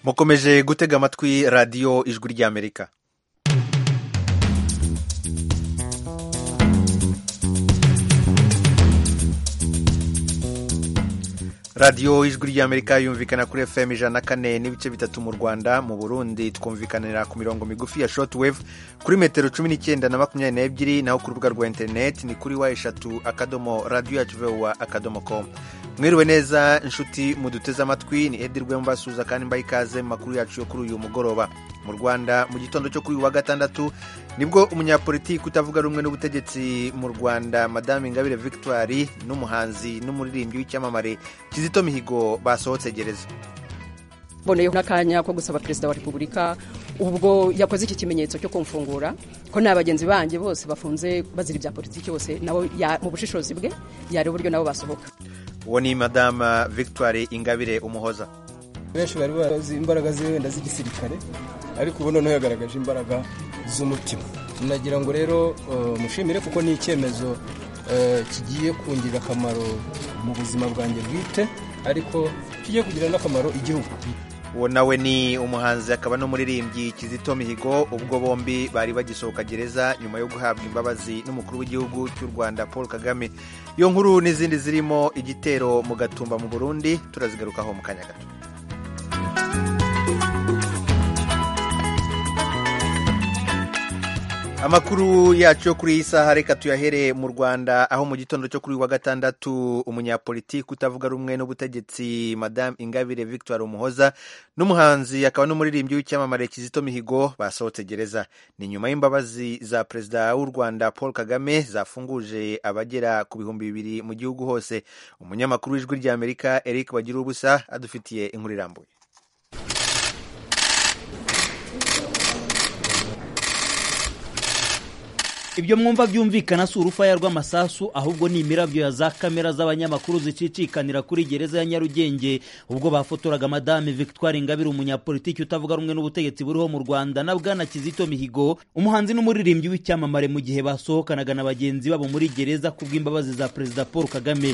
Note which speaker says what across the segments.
Speaker 1: mukomeje gutega amatwi radiyo ijwi ry'amerika radiyo ijwi ry'amerika yumvikana kuri fm ijana na kane n'ibice bitatu mu rwanda mu burundi twumvikanira ku mirongo migufi ya shortwave kuri metero cumi n'icyenda na makumyabiri n'ebyiri naho ku rubuga rwa interineti ni kuri wa eshatu akadomo radiyo yacu vowa akadomo komu mwiriwe neza inshuti muduteze amatwi ni edi rwembasuza kandi mbaye ikaze mu makuru yacu yo kuri uyu mugoroba mu rwanda mu gitondo cyo kuri uyu wa gatandatu nibwo umunyapolitiki utavuga rumwe n'ubutegetsi mu rwanda madame ingabire victoire n'umuhanzi n'umuririmbyi w'icyamamare kizito mihigo basohotse gereza
Speaker 2: mboneyeho n'akanya ko gusaba perezida wa repubulika ubwo yakoze iki kimenyetso cyo kumfungura ko nta bagenzi banjye bose bafunze bazira ibya politiki bose nabo mu bushishozi bwe yareba uburyo nabo basohoka
Speaker 1: uwo ni madame victoire ingabire umuhoza
Speaker 3: benshi bari bazi imbaraga ze wenda z'igisirikare ariko ubu noneho yagaragaje imbaraga z'umutima nagira ngo rero mushimire kuko ni icyemezo kigiye kungirira akamaro mu buzima bwanjye bwite ariko kigiye kugira n'akamaro igihugu
Speaker 1: uwo nawe ni umuhanzi akaba n'umuririmbyi kizito mihigo ubwo bombi bari bagisohoka gereza nyuma yo guhabwa imbabazi n'umukuru w'igihugu cy'u rwanda paul kagame iyo nkuru n'izindi zirimo igitero mu gatumba mu burundi turazigarukaho mu kanya gato amakuru yacu yo kuri iyi saha reka tuyahere mu rwanda aho mu gitondo cyo kuri wa gatandatu umunyapolitiki utavuga rumwe n'ubutegetsi madame ingabire victoire umuhoza n'umuhanzi akaba n'umuririmbyi w'icyamamare kizito mihigo basohotse gereza ni nyuma y'imbabazi za perezida w'u rwanda paul kagame zafunguje abagera ku bihumbi bibiri mu gihugu hose umunyamakuru w'ijwi ry'amerika eric bagira ubusa adufitiye inkuru irambuye
Speaker 4: ibyo mwumva byumvikana si urufaya rw'amasasu ahubwo ni imirabyo ya za kamera z'abanyamakuru zicicikanira kuri gereza ya nyarugenge ubwo bafotoraga madame victoire ingabire umunyapolitiki utavuga rumwe n'ubutegetsi buriho mu rwanda na bwana kizito mihigo umuhanzi n'umuririmbyi w'icyamamare mu gihe basohokanaga na bagenzi babo muri gereza kubw'imbabazi za perezida paul kagame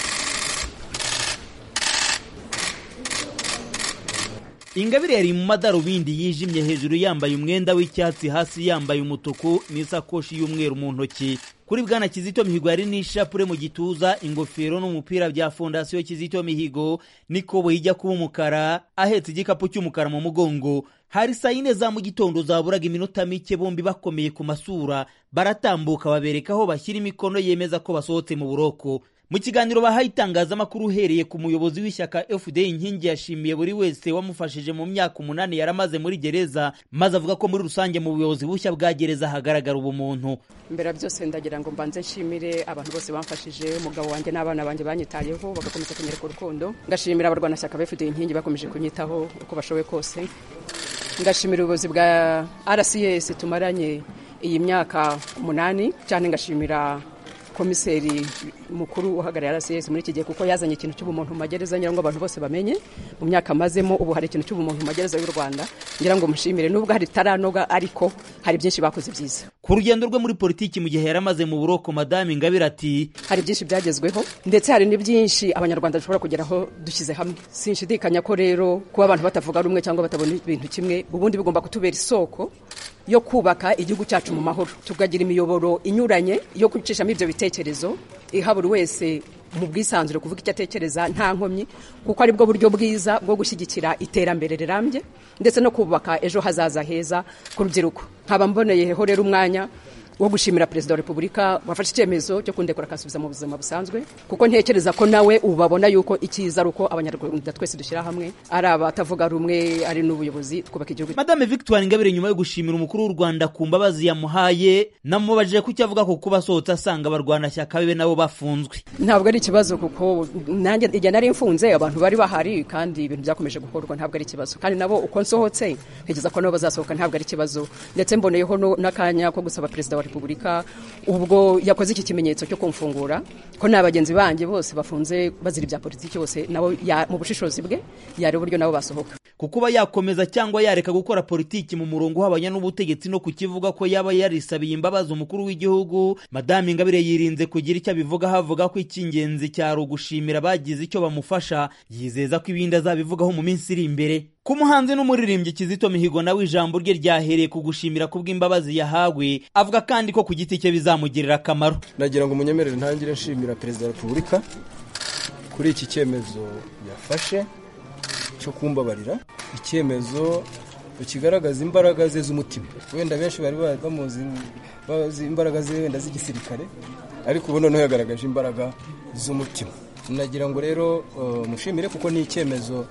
Speaker 4: ingabire yari mu madarubindi yijimye hejuru yambaye umwenda w'icyatsi hasi yambaye umutuku n'isakoshi y'umweru mu ntoki kuri bwana kizito mihigo yari n'ishapure mu gituza ingofero n'umupira bya fondasiyo kizito mihigo n'ikoboyi ijya kuba umukara ahetse igikapu cy'umukara mu mugongo hari saa yine za mu gitondo zaburaga iminota mike bombi bakomeye ku masura baratambuka babereka aho bashyira imikono yemeza ko basohotse mu buroko mu kiganiro bahaye itangazamakuru uhereye ku muyobozi w'ishyaka fda inkingi yashimiye buri wese wamufashije mu myaka umunani yari amaze muri gereza maze avuga ko muri rusange mu buyobozi bushya bwa gereza hagaragara ubumuntu
Speaker 2: mbere byose ndagira ngo mbanze nshimire abantu bose bamfashije umugabo wanjye n'abana banjye banyitayeho bagakomeza kunyereka urukundo ngashimira abarwanashyaka ba fda inkingi bakomeje kunyitaho uko bashoboye kose ngashimira ubuyobozi bwa rcs tumaranye iyi myaka umunani cyane ngashimira komiseri mukuru uhagarariye RCS muri iki gihe kuko yazanye ikintu cy'ubumuntu mu magereza ngira ngo abantu bose bamenye mu myaka amazemo ubu hari ikintu cy'ubumuntu mu magereza y'u Rwanda ngira ngo mushimire nubwo hari taranoga ariko hari byinshi bakoze byiza
Speaker 4: ku rugendo rwe muri politiki mu gihe yari amaze mu buroko madame ingabire ati
Speaker 2: hari byinshi byagezweho ndetse hari n'ibyinshi abanyarwanda dushobora kugeraho dushyize hamwe sinshidikanya ko rero kuba abantu batavuga rumwe cyangwa batabona ibintu kimwe ubundi bigomba kutubera isoko yo kubaka igihugu cyacu mu mahoro tukagira imiyoboro inyuranye yo gucishamo ibyo bitekerezo iha buri wese mu bwisanzure kuvuga icyo atekereza nta nkomyi kuko ari bwo buryo bwiza bwo gushyigikira iterambere rirambye ndetse no kubaka ejo hazaza heza ku rubyiruko nkaba mboneyeho rero umwanya wo gushimira perezida wa repubulika wafashe icyemezo cyo kundekura akasubiza mu buzima busanzwe kuko ntekereza ko nawe ubu babona yuko icyiza ari uko abanyarwanda twese dushyira hamwe ari abatavuga rumwe ari n'ubuyobozi twubaka igihugu
Speaker 4: madame victoire ingabire nyuma yo gushimira umukuru w'u rwanda ku mbabazi yamuhaye namubajije ko icyo avuga ko kuba asohotse asanga abarwanashyaka be nabo bafunzwe
Speaker 2: ntabwo ari ikibazo kuko nanjye igihe nari mfunze abantu bari bahari kandi ibintu byakomeje gukorwa ntabwo ari ikibazo kandi nabo uko nsohotse ntekereza ko nabo bazasohoka ntabwo ari ikibazo ndetse mboneyeho n'akanya ko gusaba perezida wa repubulika ubwo yakoze iki kimenyetso cyo kumfungura ko nta bagenzi banjye bose bafunze bazira ibya politiki bose nabo mu bushishozi bwe yareba uburyo nabo basohoka
Speaker 4: kukuba yakomeza cyangwa yareka gukora politiki mu murongo uhabanya n'ubutegetsi no kukivuga ko yaba yarisabiye imbabazi umukuru w'igihugu madame ingabire yirinze kugira icyo abivugaho avuga ko icy'ingenzi cyari ugushimira abagize icyo bamufasha yizeza ko ibindi azabivugaho mu minsi iri imbere ku muhanzi n'umuririmbyi kizito mihigo nawe ijambo rye ryahereye ku gushimira kubw'imbabazi yahawe avuga kandi ko ku giti cye bizamugirira akamaro
Speaker 3: nagira ngo munyemerere ntangire nshimira perezida wa repubulika kuri iki cyemezo yafashe cyo kumbabarira icyemezo kigaragaza imbaraga ze z'umutima wenda benshi bari bamuzi bazi imbaraga ze wenda z'igisirikare ariko ubu noneho yagaragaje imbaraga z'umutima nagira ngo rero mushimire kuko ni icyemezo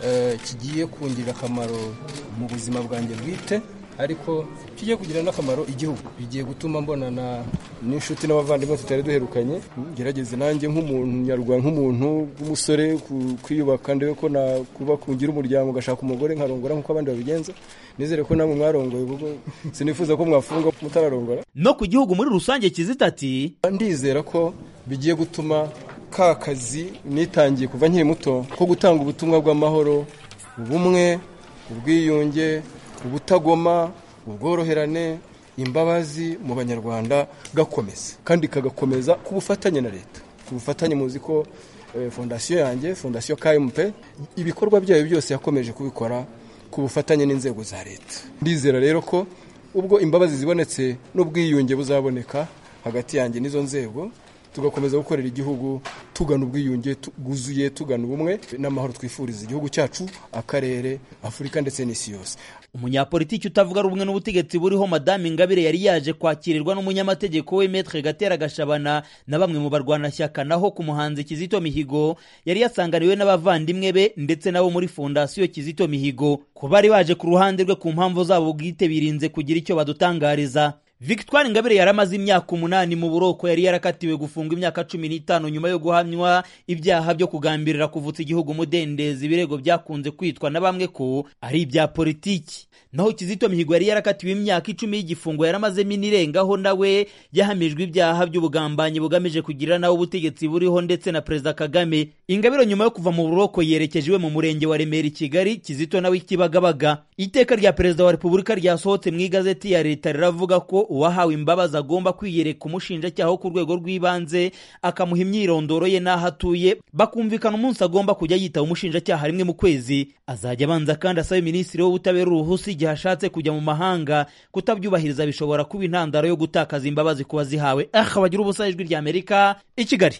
Speaker 3: kigiye kungirira akamaro mu buzima bwanjye bwite ariko kigiye kugira n'akamaro igihugu bigiye gutuma mbonana n'inshuti n'abavandimwe tutari duherukanye gerageze nanjye nk'umuntu nyarwanda nk'umuntu w'umusore kwiyubaka ndebe ko nakuba kungira umuryango ugashaka umugore nkarongora nk'uko abandi babigenza nizere ko namwe mwarongoye kuko sinifuza ko mwafunga mutararongora
Speaker 4: no ku gihugu muri rusange kizita ati
Speaker 3: ndizera ko bigiye gutuma ka kazi nitangiye kuva nkiri muto ko gutanga ubutumwa bw'amahoro ubumwe ubwiyunge ubutagoma ubworoherane imbabazi mu banyarwanda gakomeza kandi kagakomeza ku bufatanye na leta ku bufatanye muzi ko fondasiyo yanjye fondasiyo KMP ibikorwa byayo byose yakomeje kubikora ku bufatanye n'inzego za leta ndizera rero ko ubwo imbabazi zibonetse n'ubwiyunge buzaboneka hagati yanjye n'izo nzego tugakomeza gukorera igihugu tugana ubwiyunge bwuzuye tugana ubumwe n'amahoro twifuriza igihugu cyacu akarere afurika ndetse n'isi yose
Speaker 4: umunyapolitiki utavuga rumwe n'ubutegetsi buriho madame ingabire yari yaje kwakirirwa n'umunyamategeko we metre gatera gashabana na bamwe mu barwanashyaka naho ku muhanzi kizito mihigo yari yasanganiwe n'abavandimwe be ndetse nabo muri fondasiyo kizito mihigo ku bari baje ku ruhande rwe ku mpamvu zabo bwite birinze kugira icyo badutangariza victoire ingabire yari amaze imyaka umunani mu buroko yari yarakatiwe gufungwa imyaka cumi n'itanu nyuma yo guhamywa ibyaha byo kugambirira kuvutsa igihugu umudendezi ibirego byakunze kwitwa na bamwe ko ari ibya politiki naho kizito mihigo yari yarakatiwe imyaka icumi y'igifungo yaramazemo inirengaho nawe yahamijwe ibyaha by'ubugambanyi bugamije kugirira nawe ubutegetsi buriho ndetse na perezida kagame ingabire nyuma yo kuva mu buroko yerekeje iwe mu murenge wa remera i kigali kizito nawe ikibagabaga iteka rya perezida wa repubulika ryasohotse mu igazeti ya leta riravuga ko uwahawe imbabazi agomba kwiyereka umushinjacyaha wo ku rwego rw'ibanze akamuha imyirondoro ye n'aho atuye bakumvikana umunsi agomba kujya yitaba umushinjacyaha rimwe mu kwezi azajya abanza kandi asabe minisitiri w'ubutabera uruhusa igihe ashatse kujya mu mahanga kutabyubahiriza bishobora kuba intandaro yo gutakaza imbabazi ku bazihawe aha bagira ubusa ijwi ry'amerika i kigali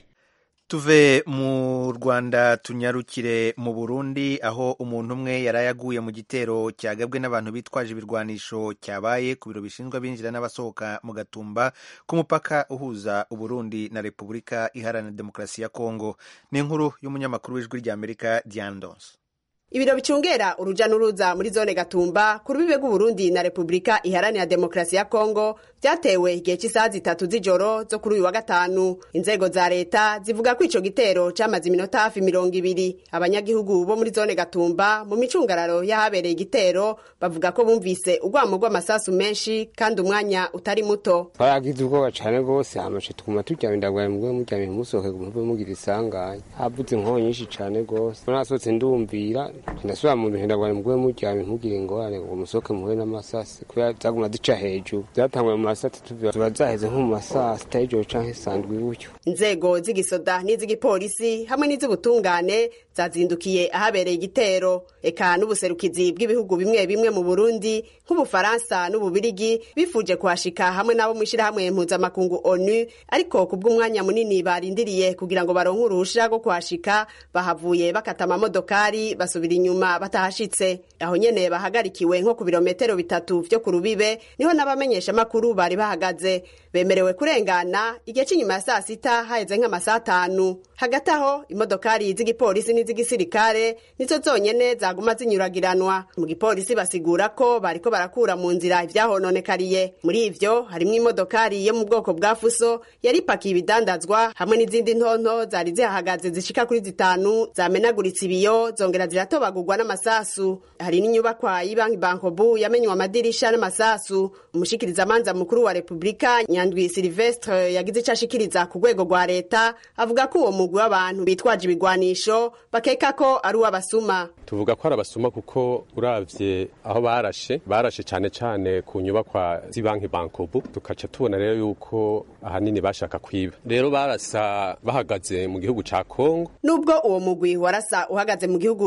Speaker 1: tuve mu rwanda tunyarukire mu burundi aho umuntu umwe yari yaguye mu gitero cyagabwe n'abantu bitwaje ibirwanisho cyabaye ku biro bishinzwe abinjira n'abasohoka mu gatumba k'umupaka uhuza uburundi na repubulika iharanira demokarasi ya kongo ni inkuru y'umunyamakuru w'ijwi ry'amerika diane donse
Speaker 5: ibiro bicungera uruja n'uruza muri zone gatumba ku rubibe rw'uburundi na repubulika iharanira demokarasi ya kongo byatewe igihe cy'isaha zitatu z'ijoro zo kuri uyu wa gatanu inzego za leta zivuga ko ico gitero camaze iminota hafi mirongo ibiri abanyagihugu bo muri zone gatumba mu micungararo y'ahabereye igitero bavuga ko bumvise urwamo rw'amasasu menshi kandi umwanya utari muto
Speaker 6: twaragize ubwoba cane rwose hamashe tuguma turyamye ndagwaye mugwe muryamye musohoke muve mugira isanganya havuze inkonyi nyinshi cane rwose nasohotse ndumvira ndasubira mu bintu ndagwaye mugwe muryamye ntugire ingorane ngo musohoke muhure n'amasasi kubera zaguma zica hejuru zatanguye mu masati tuba zaheze nko mu masaa sita y'ijoro canke sandwi gutyo
Speaker 5: inzego z'igisoda n'iz'igipolisi hamwe n'iz'ubutungane zazindukiye ahabereye igitero eka n'ubuserukizi bw'ibihugu bimwe bimwe mu burundi nk'ubufaransa n'ububirigi bifuje kuhashika hamwe n'abo mu ishyirahamwe mpuzamakungu onu ariko ku bw'umwanya munini barindiriye kugira ngo baronke uruhusha rwo kuhashika bahavuye bakata amamodokari basubira inyuma batahashitse aho nyene bahagarikiwe nko ku birometero bitatu vyo ku rubibe niho n'abamenyesha makuru bari bahagaze bemerewe kurengana igihe cy'inyuma ya saa sita haheze nk'amasaha atanu hagati aho imodokari z'igipolisi n'iz'igisirikare nizo zonyene zaguma zinyuragiranwa mu gipolisi basigura ko bariko barakura mu nzira ivyahononekariye muri ivyo harimwo imodokari yo mu bwoko bwa fuso yari ipakiye ibidandazwa hamwe n'izindi ntonto zari zihahagaze zishika kuri zitanu zamenaguritse ibiyo zongera ziratobagurwa n'amasasu hari n'inyubakwa y'ibanki bankobu yamenywe amadirisha n'amasasu umushikirizamanza mukuru wa repubulika nyandwi silvestre yagize ico ashikiriza ku rwego rwa leta avuga ko uwo mugwi w'abantu bitwaje ibigwanisho bakeka ko ari uw'abasuma
Speaker 7: tuvuga ko ari abasuma kuko uravye aho barashe barashe cane cane ku nyubakwa z'ibanki bankobu tukaca tubona rero yuko ahanini bashaka kwiba rero barasa bahagaze mu gihugu ca kongo
Speaker 5: nubwo uwo mugwi warasa uhagaze mu gihugu ca repubulika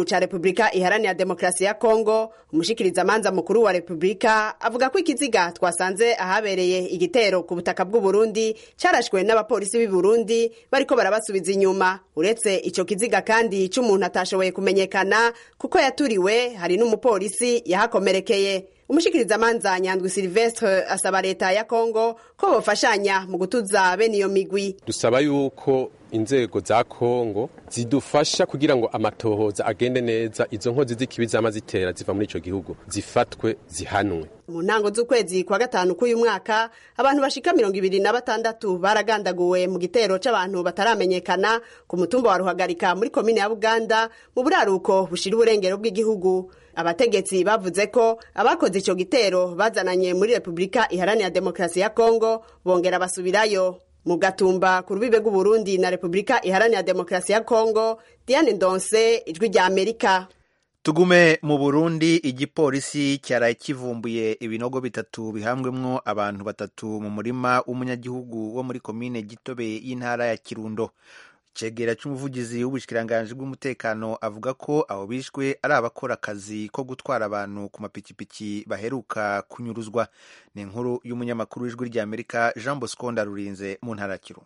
Speaker 5: repubulika iharanira demokarasi ya kongo umushikirizamanza mukuru wa repubulika avuga ko ikiziga twasanze ahabereye igitero ku butaka bw'uburundi carashwe n'abapolisi b'i burundi bariko barabasubiza inyuma uretse ico kiziga kandi c'umuntu atashoboye kumenyekana kuko yaturiwe hari n'umupolisi yahakomerekeye umushikirizamanza nyandwi silvestre asaba leta ya kongo ko bofashanya mu gutuza bene iyo migwi
Speaker 7: dusaba yuko inzego za kongo zidufasha kugira ngo amatohoza agende neza izo nkozi z'ikibi zama zitera ziva muri ico gihugu zifatwe zihanwe
Speaker 5: mu ntango z'ukwezi kwa gatanu k'uyu mwaka abantu bashika mirongo ibiri na batandatu baragandaguwe mu gitero c'abantu bataramenyekana ku mutumba wa ruhagarika muri komine ya buganda mu buraruko bushira uburengero bw'igihugu abategetsi bavuze ko abakoze ico gitero bazananye muri repubulika iharanira demokarasi ya kongo bongera basubirayo mu gatumba ku rubibe rw'uburundi na repubulika iharanira demokarasi ya kongo diane ndonse ijwi rya amerika
Speaker 1: tugume mu burundi igipolisi cyaraye kivumbuye ibinogo bitatu bihambwemwo abantu batatu mu murima w'umunyagihugu wo muri komine gitobe y'intara ya kirundo icegera c'umuvugizi w'ubushikiranganji bw'umutekano avuga ko abo bishwe ari abakora akazi ko gutwara abantu ku mapikipiki baheruka kunyuruzwa ni inkuru y'umunyamakuru w'ijwi ry'amerika jean bosco ndarurinze mu ntara ya kirundo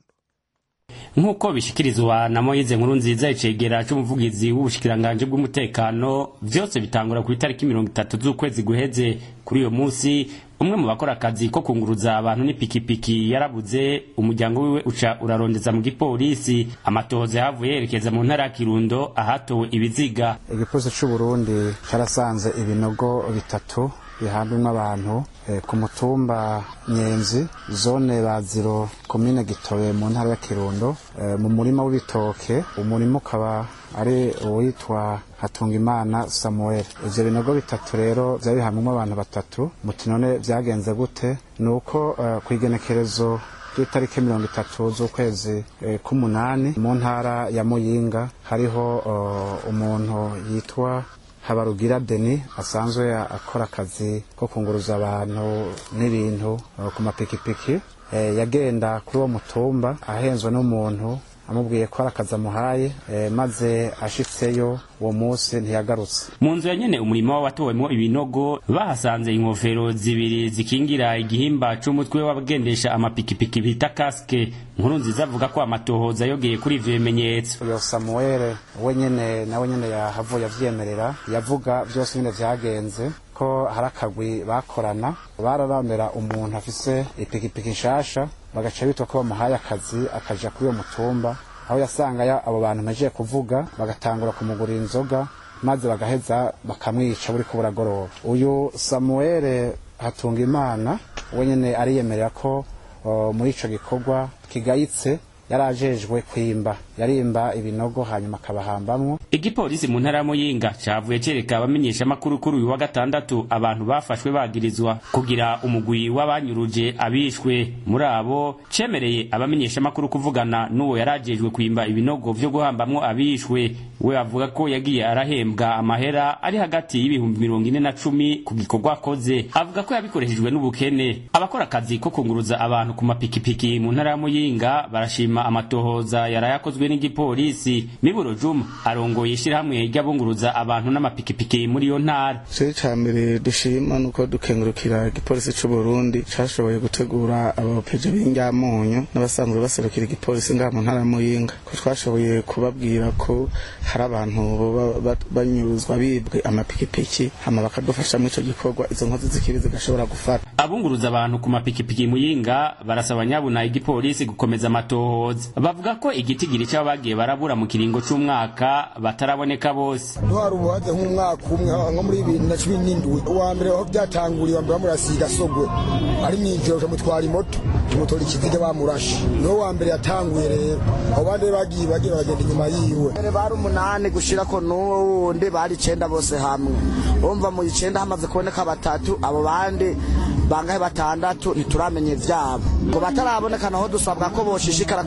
Speaker 8: nk'uko bishikirizwa na moyize nkuru nziza icegera c'umuvugizi w'ubushikiranganji bw'umutekano vyose bitangura ku itariki mirongo itatu z'ukwezi guheze kuri uyo musi umwe mu bakora akazi ko kunguruza abantu n'ipikipiki yarabuze umuryango wiwe uca urarondeza mu gipolisi amatohoza yahavuye yerekeza mu ntara ya kirundo ahatowe ibiziga
Speaker 9: igipolisi c'uburundi carasanze ibinogo bitatu bihambwemo abantu eh, ku mutumba nyenzi zone baziro komine gitobe mu ntara ya kirundo eh, mu murima w'ibitoke umurima ukaba ari uwitwa hatungimana samuel ivyo binogo bitatu rero vyari bihamwemo abantu batatu muti none vyagenze gute ni uko uh, kw'igenekerezo ry'itariki mirongo itatu z'ukwezi eh, k'umunani mu ntara ya muyinga hariho uh, umuntu yitwa habarugira deni asanzwe akora akazi ko kunguruza abantu n'ibintu uh, ku mapikipiki eh, yagenda kuri uwo mutumba ahenzwe n'umuntu amubwiye ko ari akazi amuhaye eh, maze ashitseyo uwo munsi ntiyagarutse
Speaker 8: mu nzu ya nyene umurimo watowemwo ibinogo bahasanze inkofero zibiri zikingira igihimba c'umutwe w'abagendesha amapikipiki bita kaske nkuru nziza avuga ko amatohoza yogeye kuri ivyo bimenyetso
Speaker 9: uyo samuel we nyene nawe nyene yahavuye avyemerera yavuga vyose nyene vyagenze ko hari akagwi bakorana bararondera umuntu afise ipikipiki nshasha bagaca bitwa ko bamuhaye akazi akaja kuri uwo mutumba aho yasanga abo bantu mpejeje kuvuga bagatangura kumugurira inzoga maze bagaheza bakamwica buriko buragoroba uyu samuel hatunga imana we nyene ariyemerera ko uh, muri ico gikorwa kigayitse yari ajejwe kwimba yarimba ibinogo hanyuma akabahambamwo
Speaker 8: igipolisi mu ntara ya muyinga cavuye cereka abamenyeshamakuru kuri uyu wa gatandatu abantu bafashwe bagirizwa kugira umugwi w'abanyuruje abishwe muri abo cemereye abamenyeshamakuru kuvugana n'uwo yari ajejwe kwimba ibinogo vyo guhambamwo abishwe we avuga ko yagiye arahembwa amahera ari hagati y'ibihumbi mirongo ine na cumi ku gikorwa akoze avuga ko yabikoreshejwe n'ubukene abakora akazi ko kunguruza abantu ku mapikipiki mu ntara ya muyinga barashima amatohoza yarayakozwe n'igipolisi miburo juma arongoye ishirahamwe ry'abunguruza abantu n'amapikipiki muri iyo ntara
Speaker 10: cyo ca mbere dushima nuko dukengurukira igipolisi c'u Burundi cashoboye gutegura abapeje b'inyamunyu n'abasanzwe baserukira igipolisi ngaha mu ntara ya Muyinga ko twashoboye kubabwira ko hari abantu boba banyuruzwa bibwe amapikipiki hama bakadufasha muri ico gikorwa izo nkozi z'ikibi zigashobora gufata
Speaker 8: abunguruza abantu ku mapikipiki muyinga barasaba nyabuna igipolisi gukomeza amatohoza bavuga ko igitigiri c'abo bagiye barabura mu kiringo c'umwaka bataraboneka bose
Speaker 11: ntwari ubuhaze nk'umwaka umwe nko muri bibiri na cumi n'indwi uwa mbere aho byatanguriye wambere bamurasiga sogwe ari mw'ijoro camutwara imoto tumutora ikiziga bamurashe niwo wa mbere yatanguye rero abo bandi bagiye bagiye baragenda inyuma yiwe
Speaker 12: bari umunani gushirako n'uwundi bari icenda bose hamwe urumva mu icenda hamaze kuboneka batatu abo bandi bangahe batandatu ntituramenya ivyabo ngo bataraboneka naho dusabwa ko boshishikara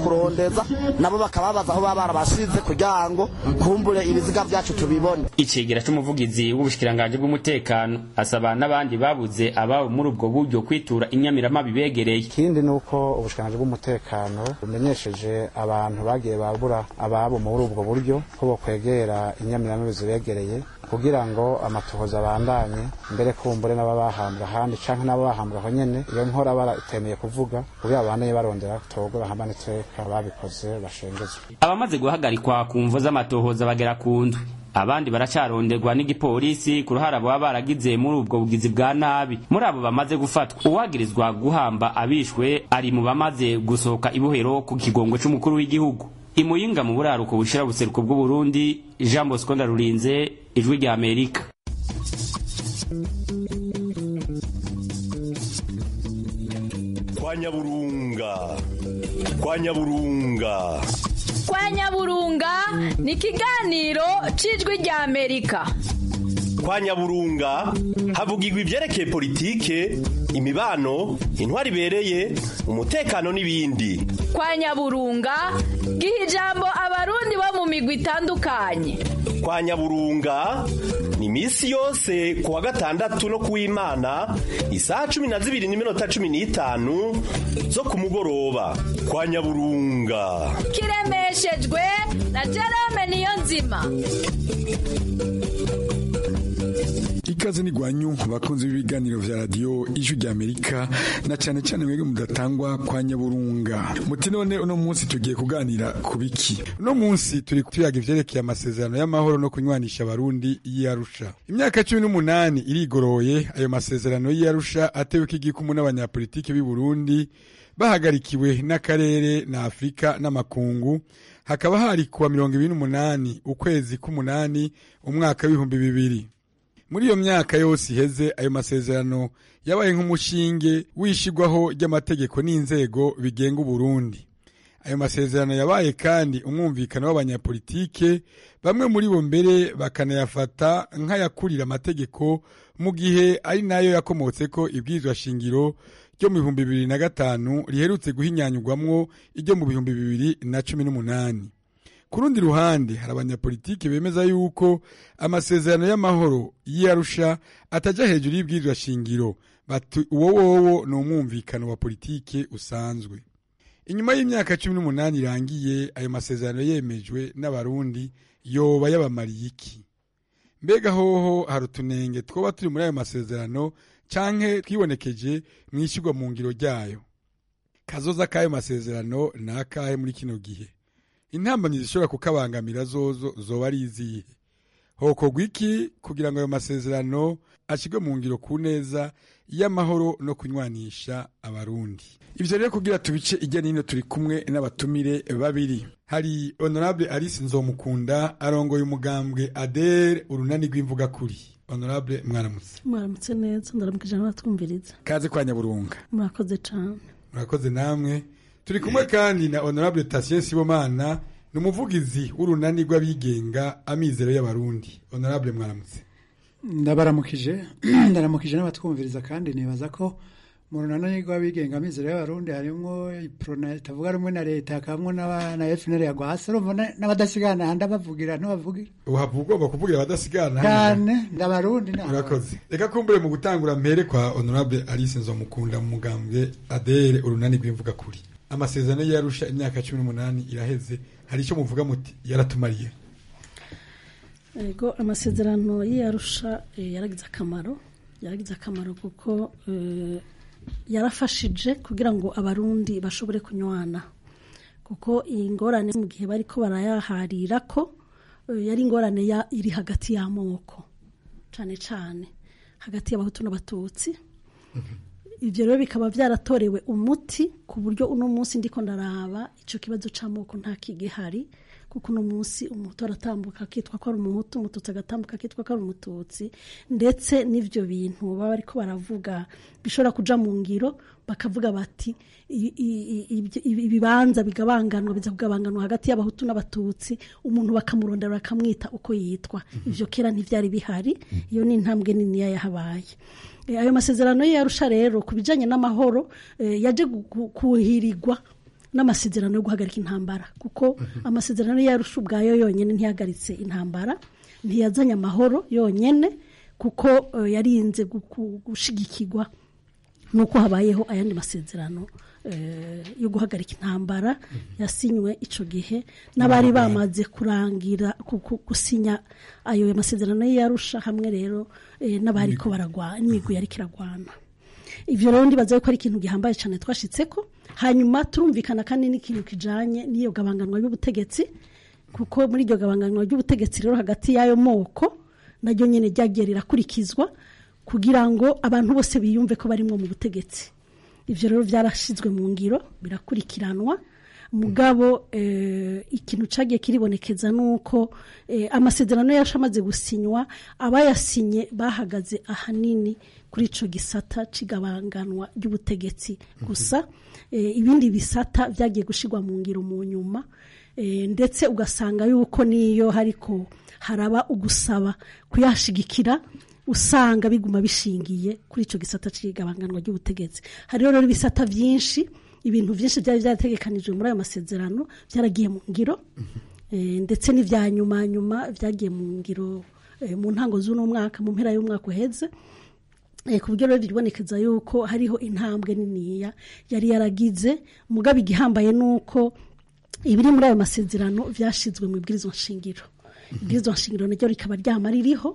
Speaker 12: kurondeza nabo bakababaza aho baba barabashize kugira ngo kumbure ibiziga byacu tubibone
Speaker 8: icegera c'umuvugizi w'ubushikiranganje bw'umutekano asaba n'abandi babuze ababo muri ubwo buryo kwitura inyamiramabi begereye
Speaker 9: ikindi ni uko ubushikiranganje bw'umutekano bumenyesheje abantu bagiye babura ababo muri ubwo buryo ko bokwegera inyamiramabi zibegereye kugira ngo amatohoza abandanye mbere kumbure n'ababahambwa ahandi canke n'ababahambwa aho nyene iyo nkora baratemeye kuvuga kugira abandanye barondera togwe bahambane iteka babikoze bashengezwe
Speaker 8: abamaze guhagarikwa ku mvo z'amatohoza bagera ku ndwi abandi baracaronderwa n'igipolisi ku ruhara baba baragize muri ubwo bugizi bwa nabi muri abo bamaze gufatwa uwagirizwa guhamba abishwe ari mu bamaze gusohoka ibohero ku kigongo c'umukuru w'igihugu imuyinga mu buraruko bushira buseruko bw'uburundi jean bosco ndarurinze ijwi rya amerika
Speaker 13: kwa nyaburunga kwa nyaburunga
Speaker 14: kwa nyaburunga ni ikiganiro cy'ijwi rya amerika
Speaker 13: kwa nyaburunga havugirwa ibyerekeye politike imibano intwari ibereye umutekano n'ibindi
Speaker 14: kwa nyaburunga giha ijambo abarundi bo mu migwi itandukanye
Speaker 13: kwa nyaburunga ni iminsi yose ku wa gatandatu no ku w'imana isaha cumi na zibiri n'iminota cumi n'itanu zo ku mugoroba kwa nyaburunga
Speaker 14: kiremeshejwe na jerome niyo nzima
Speaker 15: ikaze ni gwanyu bakunze b'ibiganiro vya radio ijwi rya Amerika na cyane cyane mwebwe mudatangwa kwa nyaburunga muti none uno munsi tugiye kuganira ku biki uno munsi turi tuyaga ivyerekeye amasezerano y'amahoro no kunywanisha abarundi y'Arusha imyaka cumi n'umunani irigoroye ayo masezerano y'Arusha atewe k'igikumu n'abanyapolitiki b'i Burundi bahagarikiwe n'akarere na Afrika n'amakungu hakaba hari kuwa mirongo ibiri n'umunani ukwezi k'umunani umwaka w'ibihumbi bibiri muri iyo myaka yose iheze ayo masezerano yabaye nk'umushinge wishigwaho ry'amategeko n'inzego bigenga uburundi ayo masezerano yabaye kandi umwumvikano w'abanyapolitike bamwe muri bo mbere bakanayafata nk'ayakurira amategeko mu gihe ari nayo yakomotse ko ibwirizwa shingiro ryo mu bihumbi bibiri na gatanu riherutse guhinyanyurwamwo iryo mu bihumbi bibiri na cumi n'umunani ku rundi ruhande hari abanyapolitiki bemeza yuko amasezerano y'amahoro y'Arusha atajya hejuru y'ibwirizwa shingiro bati uwo wowo ni umwumvikano wa politike usanzwe inyuma y'imyaka cumi n'umunani irangiye ayo masezerano yemejwe n'abarundi yoba yabamariye iki mbega hoho hari utunenge twoba turi muri ayo masezerano canke twibonekeje mu ishyirwa mu ngiro ryayo kazoza k'ayo masezerano ni akahe muri kino gihe intambamyi zishobora kukabangamira zozo zoba ari izihe hokorwa iki kugira ngo ayo masezerano ashyirwe mu ngiro ku neza y'amahoro no kunywanisha abarundi ibyo rero kugira tubice ijya n'ino turi kumwe n'abatumire babiri hari honorable alice nzomukunda arongoye umugambwe adere urunani rw'imvugakuri honorable mwaramutse
Speaker 16: mwaramutse neza ndaramukije n'abatwumviriza
Speaker 15: kaze kwa nyaburunga
Speaker 16: murakoze cyane
Speaker 15: murakoze namwe turi kumwe kandi na honorable Tatien Sibomana ni umuvugizi w'urunani rw'abigenga amizero y'abarundi honorable mwaramutse
Speaker 17: ndabaramukije ndaramukije n'abatwumviriza kandi nibaza ko mu runani rw'abigenga amizero y'abarundi harimo iprona itavuga rumwe na leta hakabamo na FNL yagwa hasi urumva n'abadasigana handi abavugira ntibavugira
Speaker 15: uhavuga ugomba kuvugira abadasigana
Speaker 17: cyane ndabarundi
Speaker 15: urakoze reka kumbure mu gutangura mpere kwa honorable Alice Nzomukunda mu mugambwe adere urunani rw'imvuga kuri amasezerano yarusha imyaka cumi n'umunani iraheze hari icyo muvuga muti yaratumariye
Speaker 16: yego amasezerano y'iyarusha yaragize akamaro yaragize akamaro kuko yarafashije kugira ngo abarundi bashobore kunywana kuko iyi ngorane mu gihe bari ko barayaharira ko yari ingorane iri hagati y'amoko cyane cyane hagati y'abahutu n'abatutsi ibyo rero bikaba byaratorewe umuti ku buryo uno munsi ndiko ndaraba icyo kibazo cy'amoko nta kigihari kuko uno munsi umuhutu aratambuka akitwa ko ari umuhutu umututsi agatambuka akitwa ko ari umututsi ndetse n'ibyo bintu baba ariko baravuga bishobora kuja mu ngiro bakavuga bati ibibanza bigabanganwa biza kugabanganwa hagati y'abahutu n'abatutsi umuntu bakamurondera bakamwita uko yitwa ibyo kera ntibyari bihari iyo ni intambwe niniya yahabaye ayo masezerano ye yarusha rero ku bijyanye n'amahoro yaje kuhirirwa n'amasezerano yo guhagarika intambara kuko amasezerano yarusha ubwayo yonyine ntiyahagaritse intambara ntiyazanye amahoro yonyine kuko eh, yarinze gu- gu- gushigikirwa nuko habayeho ayandi masezerano eh, yo guhagarika intambara yasinywe ico gihe n'abari bamaze kurangira ku- ku- gusinya ayo masezerano yarusha hamwe rero eh, n'abari ko baragwana n'imigwi yariko iragwana ivyo rero ndibaza yuko ari ikintu gihambaye cyane twashitseko hanyuma turumvikana kandi n'ikintu kijanye n'iyo gabanganwa y'ubutegetsi kuko muri iryo gabanganwa ry'ubutegetsi rero hagati y'ayo moko naryo nyene ryagiye rirakurikizwa kugira ngo abantu bose biyumve ko barimwo mu butegetsi ivyo rero vyarashizwe mu ngiro birakurikiranwa mugabo eh, ikintu cagiye kiribonekeza nuko eh, amasezerano yacu amaze gusinywa abayasinye bahagaze ahanini kuri ico gisata cigabanganwa ry'ubutegetsi gusa eh, ibindi bisata vyagiye gushirwa mu ngiro mu nyuma eh, ndetse ugasanga yuko niyo hariko haraba ugusaba kuyashigikira usanga biguma bishingiye kuri ico gisata cigabanganwa ry'ubutegetsi hariho rero ibisata vyinshi ibintu vyinshi byari byarategekanijwe muri ayo masezerano byaragiye mu ngiro eh, ndetse n'ivya nyuma nyuma vyagiye mu ngiro eh, mu ntango z'uno mwaka mu mpera y'umwaka uheze Eh, ku buryo rero bibonekeza yuko hariho intambwe niniya yari yaragize mugabo igihambaye nuko ibiri muri ayo masezerano vyashizwe mu ibwirizwa nshingiro ibwirizwa nshingiro naryo rikaba ryama ririho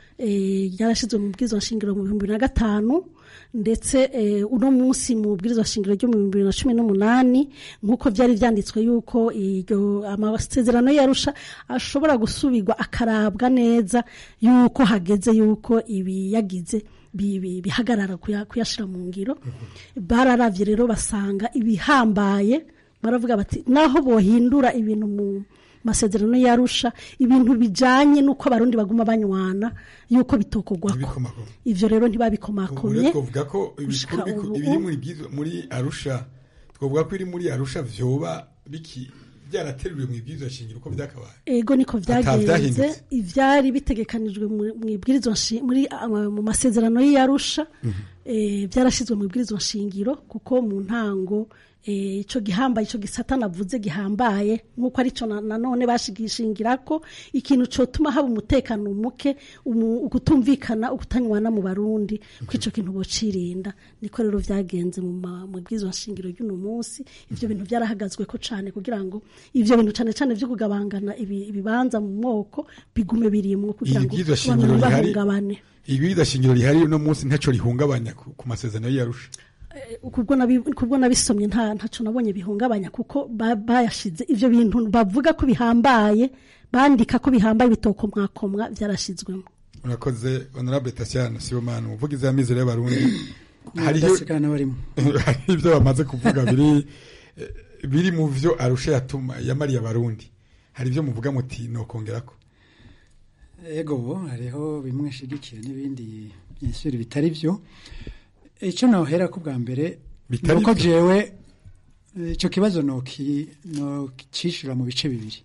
Speaker 16: eh, ryarashizwe mu bwirizwa nshingiro mu bihumbi bibiri na gatanu ndetse eh, uno munsi mu bwirizwa nshingiro ryo mu bihumbi bibiri na cumi n'umunani nk'uko byari vyanditswe yuko iryo amasezerano yarusha ashobora gusubirwa akarabwa neza yuko hageze yuko ibiyagize bi- bi- bihagarara kuya- kuyashira mu ngiro bararavye rero basanga ibihambaye baravuga bati naho bohindura ibintu mu masezerano yarusha ibintu bijanye nuko abarundi baguma banywana yuko bitokogwako ivyo rero ntibabikomakomye
Speaker 15: Ubu twavuga ko
Speaker 16: gushika
Speaker 15: ibikuru biku-
Speaker 16: ubu-
Speaker 15: ibiri muri byizo- muri arusha twavuga ko iri muri arusha vyoba biki byarateruriwe mu ibyizo shingiro uko byakabaye
Speaker 16: ego niko
Speaker 15: Ata
Speaker 16: vyagenze
Speaker 15: vyahindutse.
Speaker 16: ivyari bitegekanijwe mu- mu ibwirizwa nshi- muri ah, mu masezerano y'iyarusha eh, byarashizwe mu ibwirizwa nshingiro kuko mu ntango eh, ico gihambaye ico gisata navuze gihambaye nk'uko arico na- nanone bashigishingira ko ikintu cotuma haba umutekano muke umu- ukutumvikana ukutanywana mu barundi ko ico kintu bocirinda niko rero vyagenze mu ma- mu ibwirizwa nshingiro ry'uno munsi ivyo bintu byarahagazwe ko cane kugira ngo ivyo bintu cane cane vyo kugabangana ibi- ibibanza mu moko bigume birimwo kugira ngo
Speaker 15: ibyizo
Speaker 16: abantu
Speaker 15: shingiro rihari
Speaker 16: ntibahungabane
Speaker 15: ibyizo shingiro rihari uno munsi ntaco rihungabanya ku ku masezerano y'arusha
Speaker 16: kubwo nabi- kubwo nabisomye nta ntaco nabonye bihungabanya kuko ba- bayashize ivyo bintu bavuga ko bihambaye bandika ko bihambaye bitokomwakomwa vyarashizwemo
Speaker 15: urakoze honorable Tatiana Sibomana umuvugizi w'amizero y'abarundi hariho
Speaker 17: Badasigana barimo.
Speaker 15: hari ibyo bamaze kuvuga biri eh, biri mu vyo arusha yatuma yamariye abarundi hari ibyo muvuga muti nokongerako
Speaker 17: ego hariho bimwe nshigikira n'ibindi byinshi bitari byo icyo nohera ko bwa mbere
Speaker 15: Bitari
Speaker 17: nuko
Speaker 15: byo?
Speaker 17: jewe eh, ico kibazo noki nokicishura mu bice bibiri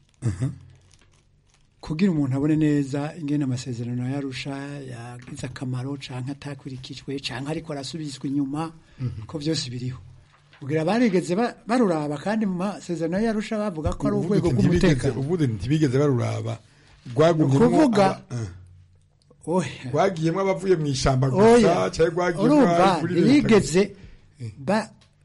Speaker 17: kugira umuntu abone neza ingene amasezerano yarusha yagize akamaro canke atakurikijwe canke ariko arasubizwa inyuma ko byose biriho kugira barigeze ba- baruraba kandi mu masezerano yarusha bavuga ko ari
Speaker 15: Uvuga
Speaker 17: urwego
Speaker 15: uti ntibigeze-
Speaker 17: rw'umutekano
Speaker 15: uvuga uti ntibigeze baruraba rwagumyemwo
Speaker 17: Ukuvuga,
Speaker 15: aba- eh. rwagiyemwo abavuye mu ishamba
Speaker 17: Oya,
Speaker 15: gusa cyangwa rwagiyemwo
Speaker 17: urumva
Speaker 15: abari muri leta
Speaker 17: ntibigeze ba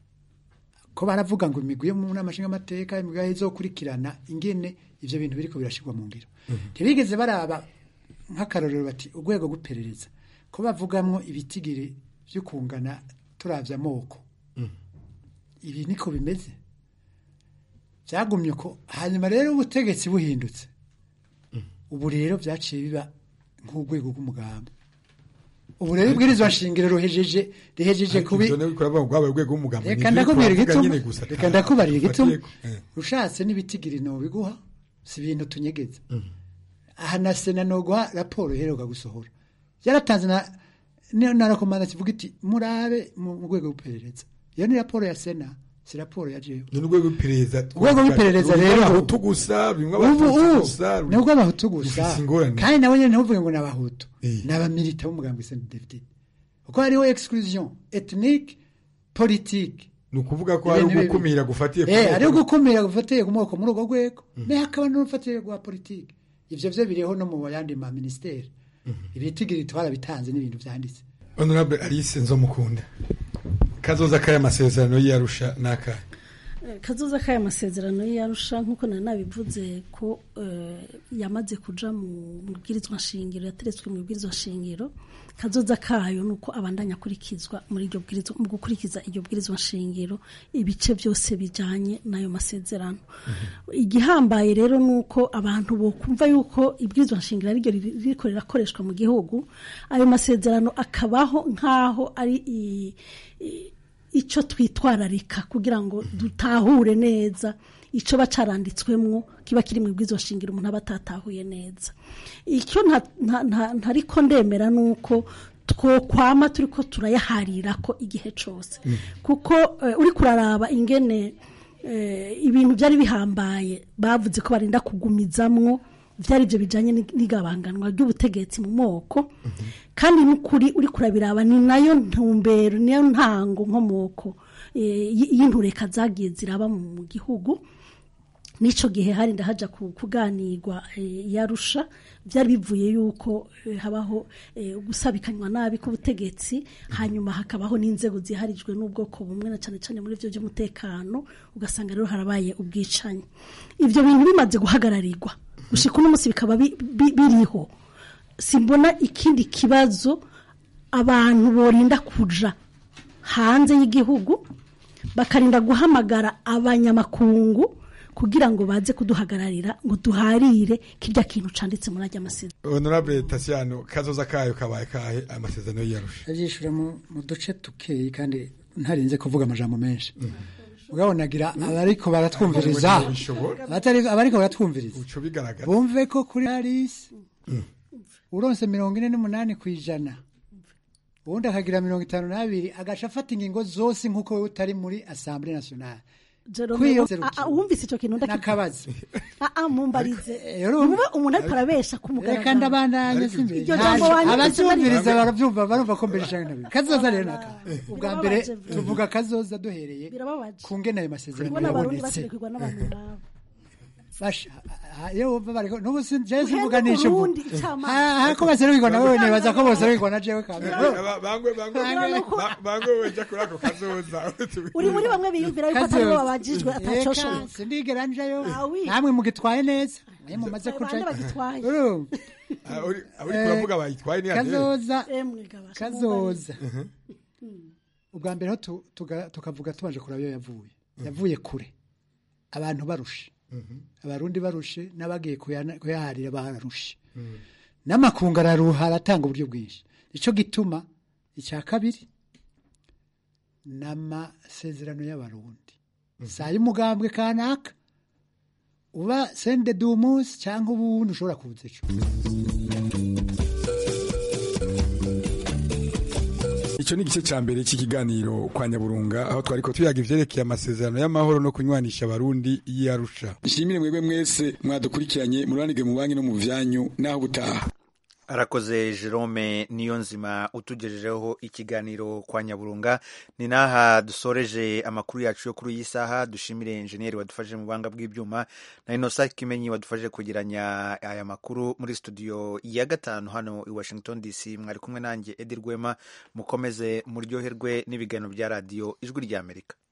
Speaker 17: ko baravuga ngo imigwi yo mu nama nshingamateka imigwi yaho izokurikirana ingene ivyo bintu biriko birashirwa mu ngiro ntibigeze baraba nk'akarorero bati urwego rw'iperereza ko bavugamwo ibitigiri vyo kungana turavye amoko ibi niko bimeze byagumye ko hanyuma rero ubutegetsi buhindutse ubu rero byaciye biba nk'urwego rw'umugambi ubu rero ibwirizwa nshingiro ruhejeje rihejeje
Speaker 15: Ariko
Speaker 17: kubi
Speaker 15: ivyo nawe kuraba ngo rwabaye urwego rw'umugambi
Speaker 17: reka
Speaker 15: Ni ivyo
Speaker 17: ndakubwira
Speaker 15: twavuga
Speaker 17: igituma
Speaker 15: nyene gusa,
Speaker 17: reka
Speaker 15: ata-
Speaker 17: ndakubarira igituma
Speaker 15: afatiyeko. Eh.
Speaker 17: ushatse n'ibitigiri biguha si ibintu tunyegeza aha na sena noguha raporo iheruka gusohora yaratanze na ni- na rakomanda kivuga iti murabe mu mu rwego rw'iperereza iyo ni raporo ya sena si raporo ya jewe
Speaker 15: ni urwego rw'iperereza
Speaker 17: urwego rw'iperereza
Speaker 15: Rurimwo
Speaker 17: rero
Speaker 15: abahutu gusa rurimwo
Speaker 17: ubu
Speaker 15: abatutsi
Speaker 17: ubu
Speaker 15: gusa
Speaker 17: ni ubw'abahutu gusa
Speaker 15: rufise ingorane
Speaker 17: kandi nabo nyine ntuvuge ngo ni abahutu ni abamilita b'umugambi sena david kuko hariho exclusion ethnique politique
Speaker 15: ni ukuvuga ko hari
Speaker 17: Ibintu bibi.
Speaker 15: ugukumira gufatiye ku
Speaker 17: Eh,
Speaker 15: moko.
Speaker 17: ari ugukumira gufatiye ku moko muri urwo rwego naye hakaba n'urufatire rwa politiki ivyo vyo biriho no mu yandi ma ministeri ibitigiri twarabitanze n'ibintu vyanditse
Speaker 15: honorable alice nzomukunda kazoza k'aya masezerano y'iyarusha n'akahe
Speaker 16: Eh, kazoza k'aya masezerano y'arusha nk'uko nari nabivuze ko eh, yamaze kuja mu bwirizwa nshingiro yateretswe mu bwirizwa nshingiro kazoza kayo ni uko abandanya akurikizwa muri iryo bwirizwa mu gukurikiza iryo bwirizwa nshingiro ibice byose bijanye n'ayo masezerano igihambaye rero ni uko abantu bokumva yuko ibwirizwa nshingiro ari ryo ririko rirakoreshwa mu gihugu ayo masezerano akabaho nk'aho ari i- i- icyo twitwararika kugira ngo dutahure neza icyo bacaranditswemwo kiba kiri mu bwizo shingiro umuntu aba atatahuye neza icyo nta- nta- nta- ntariko ndemera ni uko twokwama turi ko turayaharira ko igihe cyose kuko eh, uri kuraraba ingene eh, ibintu byari bihambaye bavuze ko barinda kugumizamwo byari ibyo bijyanye n'igabanganwa ry'ubutegetsi mu moko kandi n'ukuri uri kurabiraba ni nayo ntumbero niyo ntango nkomoko eh, y- y'intureka zagiye ziraba mu gihugu n'icyo gihe hari ndahaja ku- kuganirwa eh, yarusha byari bivuye yuko eh, habaho eh, gusabikanywa nabi k'ubutegetsi hanyuma hakabaho n'inzego ziharijwe n'ubwoko bumwe na cyane cyane muri byo by'umutekano ugasanga rero harabaye ubwicanyi ibyo bintu bimaze guhagararirwa gushika uno munsi bikaba bi- bi- biriho simbona ikindi kibazo abantu borinda kuja hanze y'igihugu bakarinda guhamagara abanyamakungu kugira ngo baze kuduhagararira ngo duharire kirya kintu canditse muri ajya amasezerano
Speaker 15: honorable tasiano kazoza kayo kabaye kahe amasezerano y'iyarusha
Speaker 17: abyishyura mu mu duce dukeyi kandi ntarinze kuvuga amajambo menshi ugabonagira abariko baratwumviriza abatari- abariko baratwumviriza
Speaker 15: uco bigaragara
Speaker 17: bumve ko kuri arisi uronse mirongo ine n'umunani ku ijana ubundi akagira mirongo itanu n'abiri agaca afata ingingo zose nk'uko wowe utari muri asambure nationale
Speaker 16: Jerome,
Speaker 17: Kwiyo-
Speaker 16: ah, ah, wumvise icyo kintu ndakivuga
Speaker 17: n'akabazi
Speaker 16: Ah, ah, mumbarize
Speaker 17: rero-
Speaker 16: Nimube umuntu ariko arabesha ku mugaragaro
Speaker 17: reka ndabandanye simbe
Speaker 16: iryo jambo wanyanditse
Speaker 17: abavyumviriza
Speaker 16: bari-
Speaker 17: baravyumva barumva ko mbere canke nabi kazoza rero naka ubwa mbere
Speaker 16: birababaje.
Speaker 17: tuvuga kazoza duhereye
Speaker 16: birababaje
Speaker 17: ku ngene ayo masezerano
Speaker 16: kubona abarundi
Speaker 17: yabonetse
Speaker 16: basirikirwa n'abantu nk'abo
Speaker 17: basha ah, iyo wumva bariko nubu si jewe
Speaker 16: Uhende
Speaker 17: simvuganisha ubu
Speaker 16: Burundi, icamake.
Speaker 17: hako baserukirwa na wewe nibaza ko boserukirwa na jewe kamwe
Speaker 15: bangwe bangwe bangwe weja kuri ako kazoza
Speaker 16: uri muri bamwe biyumvira yuko atari bo babajijwe atacosha
Speaker 17: Eka, sindigera njayo
Speaker 16: Ah, oui.
Speaker 17: namwe mugitwaye neza naye mumaze
Speaker 16: Bande
Speaker 17: kuja
Speaker 16: bagitwaye.
Speaker 17: Urumva?
Speaker 15: uri kuravuga bayitwaye ni
Speaker 17: kazoza
Speaker 16: Emwe gabasha,
Speaker 17: kazoza ubwa mbere ho tu- tuga- tukavuga tubanje kuraba iyo yavuye yavuye kure abantu barushe abarundi barushe n'abagiye kuyana- kuyaharira bararushe n'amakungu araruha aratanga uburyo bwinshi nicyo gituma icya kabiri n'amasezerano y'abarundi saa y'umugambwe kanaka uba sende dumunsi cyangwa ubundi ushobora kuza ejo
Speaker 15: icyo ni igice cya mbere cy'ikiganiro kwa nyaburunga aho twari ko tuyaga ivyerekeye amasezerano y'amahoro no kunywanisha abarundi y'iyarusha nshimire mwebwe mwese mwadukurikiranye mururanige mu banki no mu vyanyu naho ubutaha
Speaker 1: arakoze jerome niyo nzima utugejejeho ikiganiro kwa nyaburunga ni n'aha dusoreje amakuru yacu yo kuri iyi saha dushimire enjeniyeri wadufashije mu buhanga bw'ibyuma na inosa kimenyi wadufashije kugiranya aya makuru muri studio ya gatanu hano i washington dc mwari kumwe nanjye edi rwema mukomeze muryoherwe n'ibiganiro bya radiyo ijwi ry'amerika